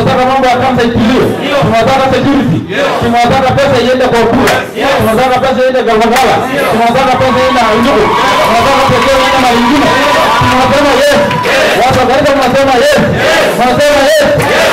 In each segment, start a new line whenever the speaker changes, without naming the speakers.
tunataka mambo ya kansa itiliwe, tunataka security, tunataka pesa iende kwa kura, tunataka pesa iende Galvagala, tunataka pesa iende Aindugu, tunataka pesa iende mahali ingine. Tunasema yes, watu wa Garissa mnasema yes, mnasema yes.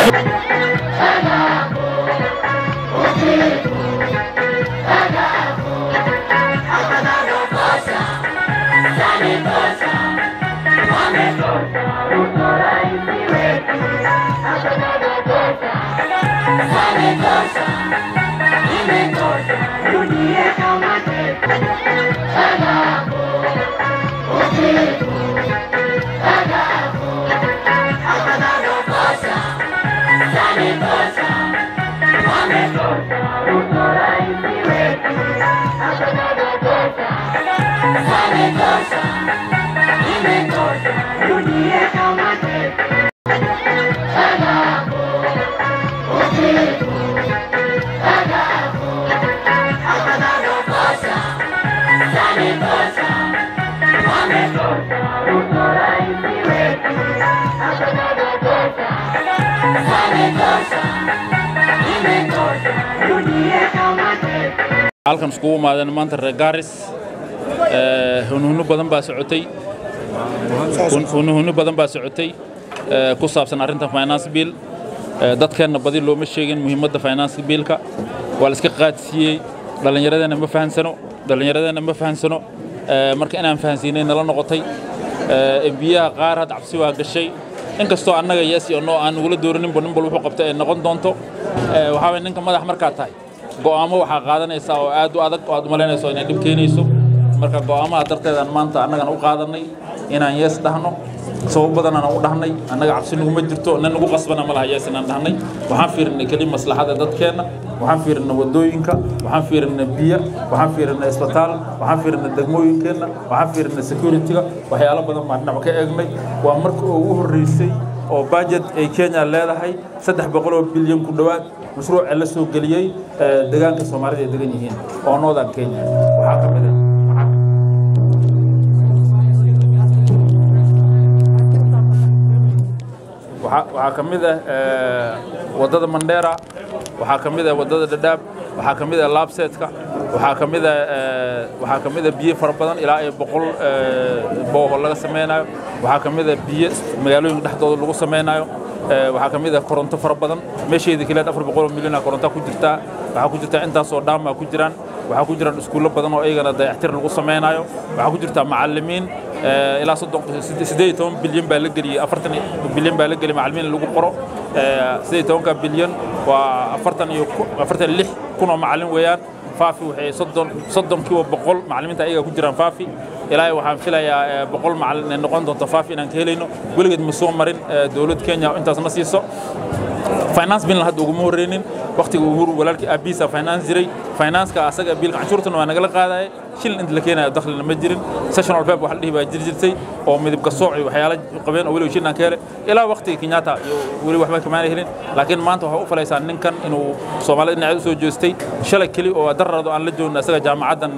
halkan iskugu imaadeen maanta reer gaaris hunhuno badan baa socotay hunhuno badan baa socotay ku saabsan arrinta finance bill dadkeenna badi looma sheegin muhiimadda finance biilka waa la iska qaadsiiyey dhallinyaradeenna ma fahansano dhallinyaradeenna ma fahansano marka inaan fahansiinay nala noqotay embiyaha qaar had cabsi waa gashay inkastoo annaga yes iyo no aan ugula dooraninba nin bal wuxuu qabta ay noqon doonto waxaa waye ninka madax markaa tahay go'aamo waxaa qaadanaysaa oo aad u adag oo aad umalaynayso inay dhib keenayso marka go'aamaha darteedaan maanta annagana u qaadanay inaan yees dhahno sabab badan aan u dhahnay annaga cabsi naguma jirto nin nagu qasbana ma laha yees inaan dhahnay waxaan fiirinay keli maslaxada dadkeenna waxaan fiirinay wadooyinka waxaan fiirinay biyo waxaan fiirinay isbitaal waxaan fiirinay degmooyinkeenna waxaan fiirinay securityga waxyaalo badan baan dhinac ka eegnay waa marka ugu horreysay oo budget ay Kenya leedahay 300 bilyan ku dhawaad mashruuc la soo galiyay deegaanka Soomaalida ay degan yihiin oo Northern Kenya waxa ka mid ah waxaa ka mid ah wadada Mandera waxaa ka mid ah wadada Dadaab waxaa ka mid ah Lapsetka waxaa ka mid ah waxaa ka mid ah biyo fara badan ilaa ay boqol booho laga sameynayo waxaa ka mid ah biyo magaalooyinka dhexdooda lagu sameynayo waxaa ka mid ah koronto fara badan meesheedii kaleed afar boqol oo milyan koronto ku jirtaa waxaa ku jirtaa intaasoo dhaama ku jiraan waxaa ku jiraan iskuullo badan oo iyagana dayactir lagu sameynayo waxaa ku jirtaa macallimiin ilaa siddeed toban bilyan baa la geliyey afartan bilyan baa la geliyey macallimiin lagu qoro siddeed tobanka bilyan waa afartan iyo afartan lix kun oo macallin weeyaan faafi waxay soddon soddon kiiba boqol macallimiinta ayaga ku jiraan faafi ilaahay waxaan filayaa boqol macallin inay noqon doonto faafi inaan ka helayno weligeed ma soo marin dowlad kenya intaas na siiso finance bill hadda uguma horreynin waqtiga uhuru walaalkii aabiisa finance jiray financeka asaga biilka canshuurtana waa nagala qaadaya shilin inta la keenayo dakhlina ma jirin sessional pep waxa la dhihi baa jiri jirtay oo midabka sooc iyo waxyaala qabeen oo weliba shilin ka helay ilaa waqtiga kenyatta iyo weli waxba kamaana helin laakiin maanta waxaa u falaysaa ninkan inuu soomaalida dhinaceed u soo jeestay shalay keli oo darrado aan la joogno asaga jaamacaddan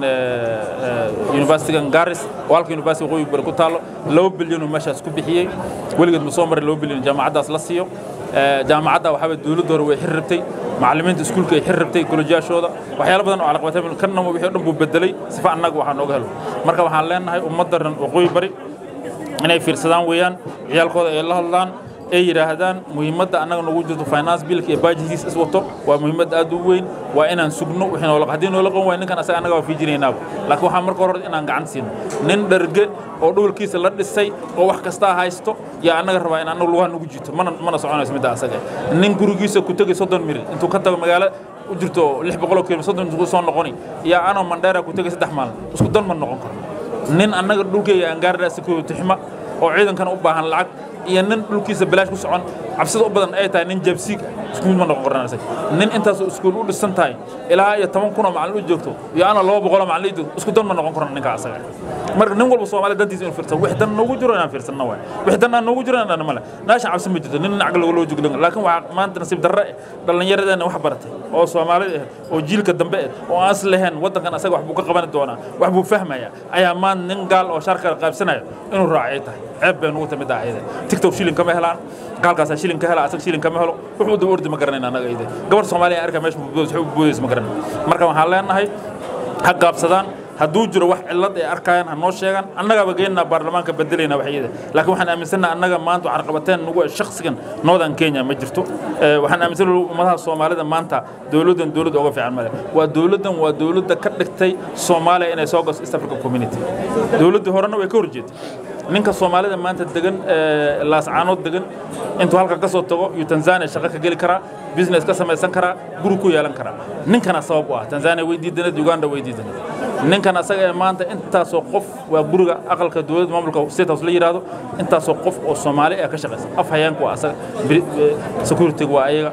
universitygan garis oo halka university waqooyi bari ku taallo laba bilyan oo meeshaas ku bixiyey weligeed ma soo marin laba bilyan jaamacaddaas la siiyo jaamacadda waxaaba dowladda hore way xir rabtay macallimiinta iskuulka ay xir rabtay kolejyaashooda waxyaalo badan oo calaqabatay kanna wixii dhan buu bedelay sifa annaga waxaa nooga helo marka waxaan leenahay ummadda ran waqooyi bari inay fiirsadaan weeyaan ciyaalkooda ay la hadlaan ay yidhaahdaan muhiimadda annaga nagu jirto finance billka iyo budgetkiis is wato waa muhiimad aad u weyn waa inaan sugno wixii noola haddii noola qaban waay ninkan asaga annaga waa fiijinaynaaba laakiin waxaan marka hore inaan gacan siino nin dharge oo dhowlkiisa la dhisay oo wax kastaa haysto yaa annaga rabaa in annaga lugaha nagu jito mana mana soconayso midda asaga nin gurigiisa ku tegay soddon mil intuu ka tago magaalo u jirto lix boqoloo kilomitr soddon ku soo noqoni yaa anoo mandheera ku tegay saddex maalin isku dan ma noqon karo nin annaga dhulkeyga aan gaarnaa security xuma oo ciidankana u baahan lacag iyo nin dhulkiisa balaash ku socon cabsida u badan ay tahay nin jabsiig isku mid ma noqon karnaa isaga nin intaasoo iskuul u dhisan tahay ilaa iyo toban kun oo macallin u joogto iyo ana laba boqol oo macallin u joogto isku dan ma noqon karno ninka asaga marka nin walba soomaaliya dantiisa inuu fiirsano wix dan noogu jiro inaan fiirsanno waay wix dan aan noogu jiro inaan male meeshan cabsi ma jirto nin nacga looga loo joglan laakiin waxaa maanta nasiib darre dhallinyaradeena wax baratay oo soomaalida ah oo jiilka dambe ah oo aan is lahayn waddankan asaga wax buu ka qaban doonaa wax buu fahmaya ayaa maanta nin gaal oo shaarka qaybsanaya inuu raacay tahay ceeb bay nugu timid ayada tiktok shilin kama helaan gaalkaasaa shilin ka hela asag shilin kama helo wuxuu daba ordi ma garanayna annaga ide gabar soomaaliya arka meesha waxay u boodaysa ma garanay marka waxaan leenahay ha gaabsadaan hadduu jiro wax cillad ay arkayaan ha noo sheegaan annagaaba geenna baarlamaanka bedelayna waxyada laakiin waxaan aaminsannaha annaga maanta waxaan qabateen nagu shakhsigan northern kenya ma jirto waxaan aaminsannaha ummadaha soomaalida maanta dowladdan dowladda uga fiican male waa dowladdan waa dowladda ka dhigtay soomaaliya inay soo gasto east africa community dowladdii horena way ka horjeetay ninka soomaalida maanta degan laascaanood degan intuu halka ka soo tago iyo tanzania shaqo ka geli karaa business ka samaysan karaa guri ku yeelan karaa ninkana sabab u ah tanzania way diidaneed uganda way diidaneed ninkan asaga ee maanta intaasoo qof waa guriga aqalka dowladda maamulka state house la yidhaahdo intaasoo qof oo soomaali ah ka shaqaysa af hayaanku waa asaga security waa ayaga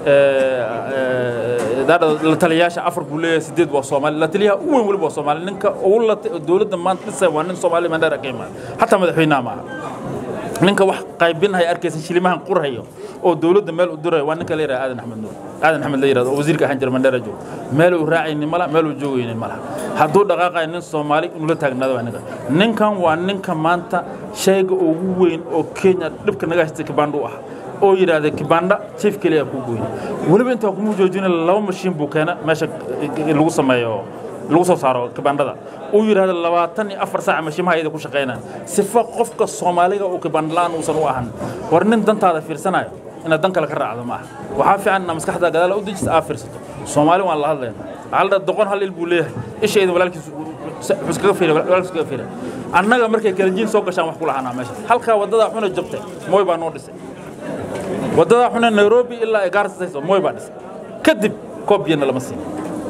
la taliyayaasha afar buu leeyahay sideed waa soomaali la taliyaha u weyn weliba waa soomaali ninka ugu la dowladda maanta dhisay waa nin soomaali mandheera ka imaada xataa madaxweynaha maaha ninka wax qaybinaya arkaysa shilimahan qurhayo oo dowladda meel u diraya waa ninka la yidhaha aadan axmed nuur aadan axmed la yidhahdo oo wasiirka ahaan jira mandheera joogo meel uu raacaynin mala meel uu joogaynin malaha hadduu dhaqaaqayo nin soomaali inuu la taagnaado waa ninka ninkan waa ninka maanta shayga ugu weyn oo kenya dhibka naga haystay kibandha u ah oo yidhaahda kibandha chief keliya ku gooyey weliba intaa kuma joojina laba mashiin buu keena meesha lagu sameeyo lagu soo saaro kibandhada uu yidhaahdo labaatan iyo afar saaca mashiimaha iyada ku shaqaynaan sifa qofka soomaaliga uu kibandha la'aan uusan u ahan war nin dantaada fiirsanayo inaad dan kale ka raacdo ma aha waxaa fiican inaad maskaxda gadaala u dejisa aa fiirsato soomaali waan la hadlayna waxaa la dhaha doqon hal il buu leeyahay ishayda walaalkiis iskaga fiira walaalkiis iskaga fiira annaga markay kalanjiin soo gashaan wax ku lahaanaa meesha halkaa waddadaa xuna jabtay mooy baa noo dhisay waddadaa xuna nairobi ilaa ay gaarsasayso mooy baa dhisay kadib koob biyana lama siin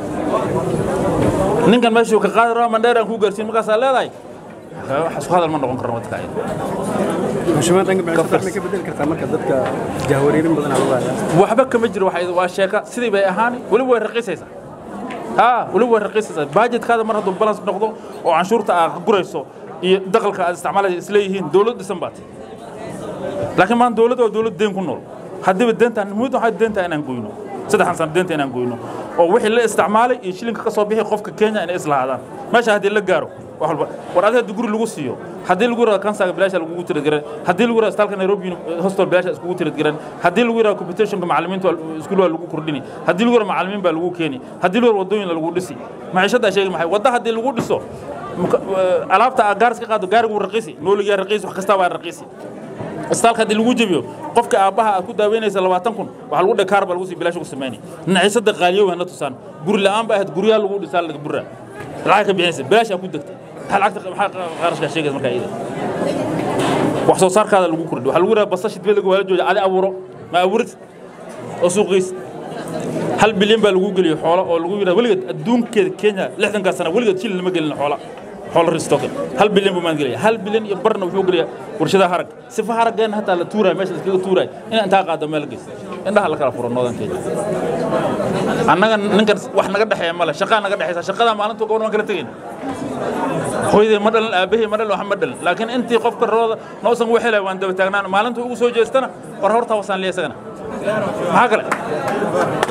ninkan meeshuu ka qaadi rabaa mandheer aan kuu gaarsiin markaasaa leedahay wax isku hadal ma noqon karno wadka ayada
xushmad dhanka bacshada ma ka bedeli kartaa marka dadka jahwareerin badan aa lagu
waxba kama jiro waa sheeka sidii bay ahaani weliba way raqiisaysaa ها ولو رقيسة باجت هذا مرة دو بالانس نقضه وعنشور تا قريسو دخل كا استعمال إسليهين دولة ديسمبات لكن ما دولة ودولة دين كنول حد بدين تان مو حد دين تان نقولينه سده حسن دين تان نقولينه oo wixii la isticmaalay iyo shilinka ka soo bixi qofka Kenya inay isla hadaan meesha hadii la gaaro wax walba war adeeg guri lagu siiyo hadii lagu yiraahdo kansaga bilaash lagu tiro garan hadii lagu yiraahdo istalka Nairobi hostel bilaash isku tiro garan hadii lagu yiraahdo competition macallimiinta iskuul lagu kordhini hadii lagu yiraahdo macallimiin baa lagu keeni hadii lagu wadooyin lagu dhisi maciishada sheegay maxay wada hadii lagu dhiso alaabta gaarska qaado gaarigu raqiisi nooliga raqiisi wax kasta waa raqiisi isbitaalka haddii lagu jebiyo qofka aabbaha aad ku daaweynaysa labaatan kun waxaa lagu dhakaar baa lagu sii bilaash ugu sameynay naciisada qaaliyow hana tusaan guri la'aan baa ahayd guryaha lagu dhisaa laga burra lacag ka bixinaysa bilaash aa ku degtay maxaa lacagta maxaa qarashkaa sheegaysa markaa iyada wax soo saarkaada lagu kordhi waxaa lagu yidhaha basasha dibadda waa la jooja adi abuuro ma abuurid oo suuqiis hal bilyan baa lagu geliyey xoolo oo lagu yidhaha weligeed adduunkeeda kenya lixdankaa sana weligeed shilin lama gelin xoola xoolo ristoken hal bilyan buu maan gelaya hal bilyan iyo barna wuxuu gelaya warshadaha harag sifa haraggeena hataa la tuuraay meesha iskaga tuuraay inaa intaa qaado meel geys indhaha la kala furo noodan kenya annaga ninkan wax naga dhexeeya male shaqaa naga dhexeysa shaqadaa maalintuu gobol waan kala tegayna hooyaday ma dhalin aabahey ma dhalin wax ma dhalin laakiin intii qofka rooda noosan ugu helay waan daba taagnaan maalintuu ugu soo jeestana war hortaa wasaan liya isagana maxaa kale